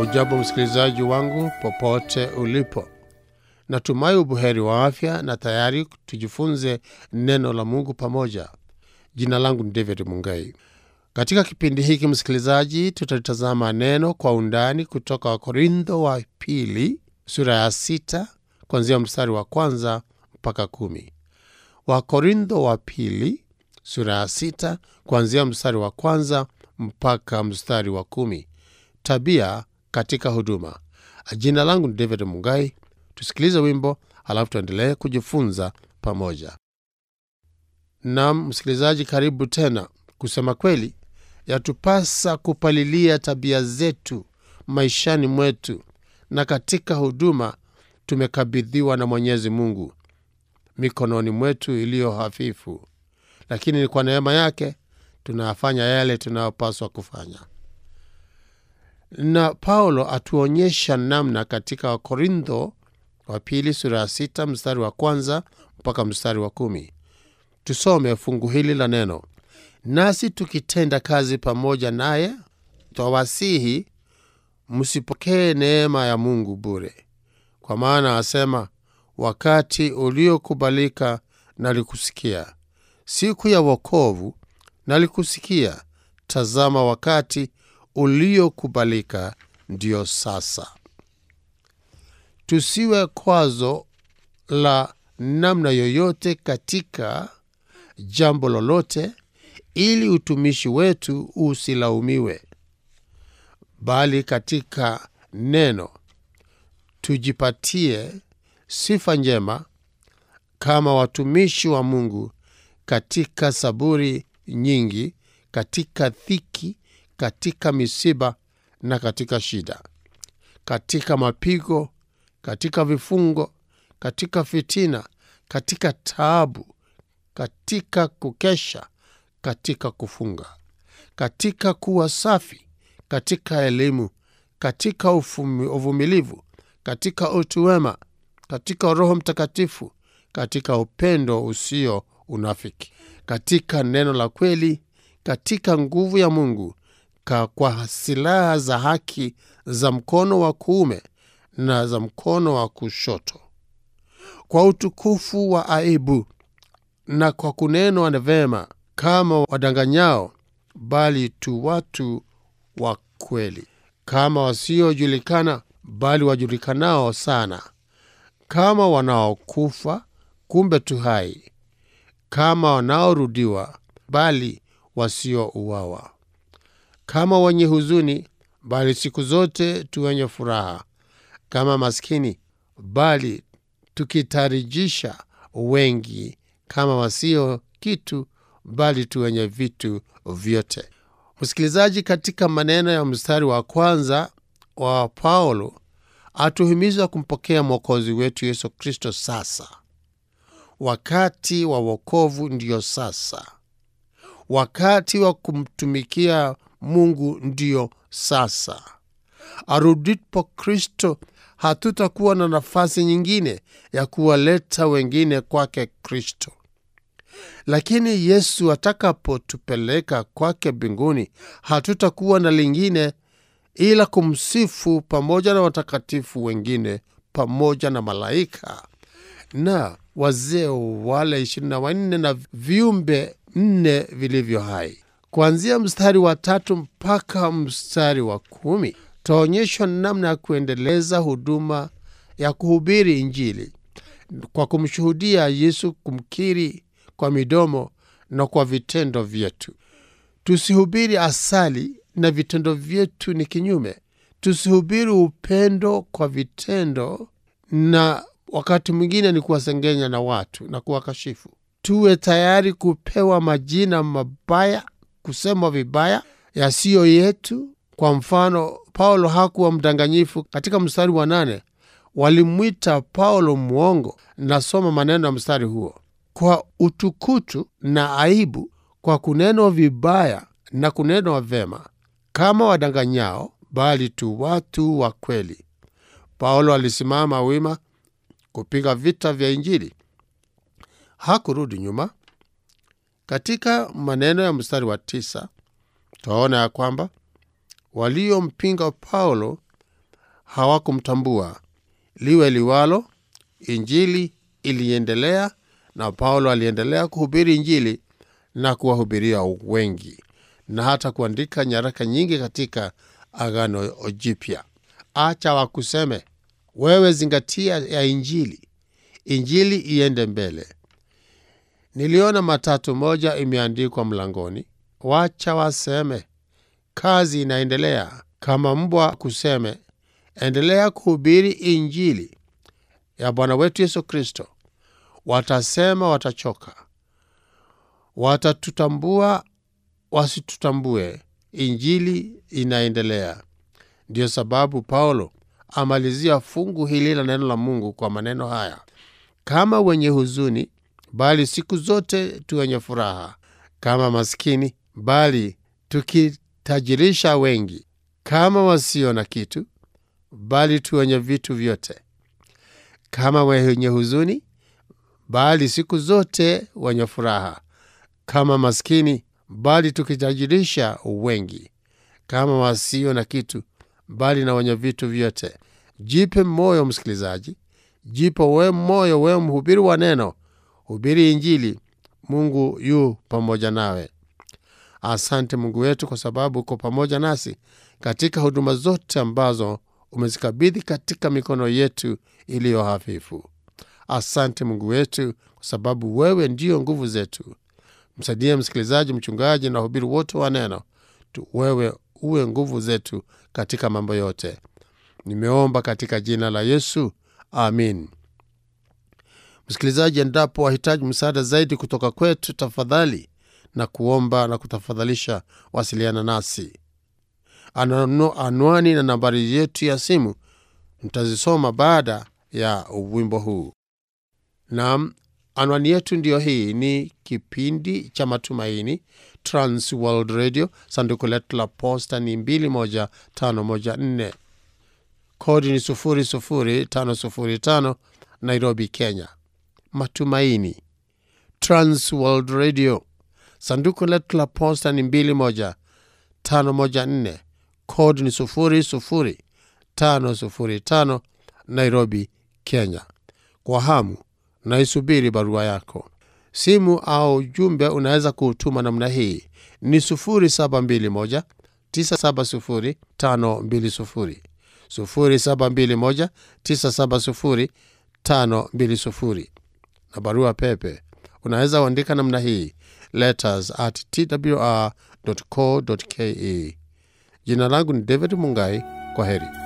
Hujambo msikilizaji wangu popote ulipo, natumai ubuheri wa afya na tayari tujifunze neno la Mungu pamoja. Jina langu ni David Mungai. Katika kipindi hiki msikilizaji, tutalitazama neno kwa undani kutoka Wakorintho wa pili sura ya sita kuanzia mstari wa kwanza mpaka kumi. Wakorintho wa pili sura ya sita kuanzia mstari wa kwanza mpaka mstari wa kumi. Tabia katika huduma. Jina langu ni David Mungai. Tusikilize wimbo alafu tuendelee kujifunza pamoja. Nam msikilizaji, karibu tena. Kusema kweli, yatupasa kupalilia tabia zetu maishani mwetu, na katika huduma tumekabidhiwa na Mwenyezi Mungu mikononi mwetu iliyo hafifu, lakini ni kwa neema yake tunayafanya yale tunayopaswa kufanya na Paulo atuonyesha namna katika Wakorintho wa pili sura ya sita mstari wa kwanza mpaka mstari wa kumi. Tusome fungu hili la neno. Nasi tukitenda kazi pamoja naye, twawasihi msipokee neema ya Mungu bure, kwa maana asema, wakati uliokubalika nalikusikia, siku ya wokovu nalikusikia. Tazama, wakati uliokubalika ndiyo sasa. Tusiwe kwazo la namna yoyote katika jambo lolote, ili utumishi wetu usilaumiwe, bali katika neno tujipatie sifa njema kama watumishi wa Mungu, katika saburi nyingi, katika dhiki katika misiba na katika shida, katika mapigo, katika vifungo, katika fitina, katika taabu, katika kukesha, katika kufunga, katika kuwa safi, katika elimu, katika uvumilivu, katika utu wema, katika Roho Mtakatifu, katika upendo usio unafiki, katika neno la kweli, katika nguvu ya Mungu Ka kwa silaha za haki za mkono wa kuume na za mkono wa kushoto, kwa utukufu wa aibu na kwa kunenwa na vema, kama wadanganyao, bali tu watu wa kweli, kama wasiojulikana, bali wajulikanao sana, kama wanaokufa, kumbe tu hai, kama wanaorudiwa, bali wasiouawa kama wenye huzuni, bali siku zote tu wenye furaha; kama maskini, bali tukitarijisha wengi; kama wasio kitu, bali tu wenye vitu vyote. Msikilizaji, katika maneno ya mstari wa kwanza wa Paulo atuhimiza kumpokea Mwokozi wetu Yesu Kristo sasa. Wakati wa wokovu ndiyo sasa, wakati wa kumtumikia Mungu ndiyo sasa. Arudipo Kristo, hatutakuwa na nafasi nyingine ya kuwaleta wengine kwake Kristo. Lakini Yesu atakapotupeleka kwake mbinguni, hatutakuwa na lingine ila kumsifu pamoja na watakatifu wengine, pamoja na malaika na wazee wale ishirini na wanne na viumbe nne vilivyo hai. Kuanzia mstari wa tatu mpaka mstari wa kumi tutaonyeshwa namna ya kuendeleza huduma ya kuhubiri Injili kwa kumshuhudia Yesu, kumkiri kwa midomo na kwa vitendo vyetu. Tusihubiri asali na vitendo vyetu ni kinyume. Tusihubiri upendo kwa vitendo, na wakati mwingine ni kuwasengenya na watu na kuwakashifu. Tuwe tayari kupewa majina mabaya kusemwa vibaya yasiyo yetu. Kwa mfano, Paulo hakuwa mdanganyifu. Katika mstari wa nane walimwita Paulo mwongo. Nasoma maneno ya mstari huo: kwa utukutu na aibu, kwa kunenwa vibaya na kunenwa vema, kama wadanganyao, bali tu watu wa kweli. Paulo alisimama wima kupiga vita vya Injili, hakurudi nyuma. Katika maneno ya mstari wa tisa twaona ya kwamba waliompinga Paulo hawakumtambua. Liwe liwalo, injili iliendelea na Paulo aliendelea kuhubiri injili na kuwahubiria wengi na hata kuandika nyaraka nyingi katika Agano Jipya. Acha wakuseme, wewe zingatia ya injili, injili iende mbele. Niliona matatu moja imeandikwa mlangoni, wacha waseme, kazi inaendelea. Kama mbwa kuseme, endelea kuhubiri injili ya Bwana wetu Yesu Kristo. Watasema watachoka, watatutambua wasitutambue, injili inaendelea. Ndiyo sababu Paulo amalizia fungu hili la neno la Mungu kwa maneno haya: kama wenye huzuni, bali siku zote tu wenye furaha; kama maskini, bali tukitajirisha wengi; kama wasio na kitu, bali tu wenye vitu vyote; kama wenye huzuni, bali siku zote wenye furaha; kama maskini, bali tukitajirisha wengi; kama wasio na kitu, bali na wenye vitu vyote. Jipe moyo msikilizaji, jipe we moyo, wewe mhubiri wa neno, hubiri Injili. Mungu yu pamoja nawe. Asante Mungu wetu kwa sababu uko pamoja nasi katika huduma zote ambazo umezikabidhi katika mikono yetu iliyo hafifu. Asante Mungu wetu kwa sababu wewe ndiyo nguvu zetu. Msaidie msikilizaji, mchungaji na wahubiri wote wa neno tu, wewe uwe nguvu zetu katika mambo yote. Nimeomba katika jina la Yesu, amin. Msikilizaji, endapo wahitaji msaada zaidi kutoka kwetu, tafadhali na kuomba na kutafadhalisha, wasiliana nasi. Anwani na nambari yetu ya simu mtazisoma baada ya wimbo huu. Naam, anwani yetu ndiyo hii. Ni kipindi cha Matumaini, Trans World Radio. Sanduku letu la posta ni 21514 kodi ni 00505 Nairobi, Kenya. Matumaini, Trans World Radio. Sanduku letu la posta ni 21514 kodi ni 00505 Nairobi, Kenya. Kwa hamu naisubiri barua yako. Simu au ujumbe unaweza kuutuma namna hii ni 0721 970 520 0721 970 520 na barua pepe unaweza uandika namna hii letters at twr.co.ke. Jina langu ni David Mungai. Kwa heri.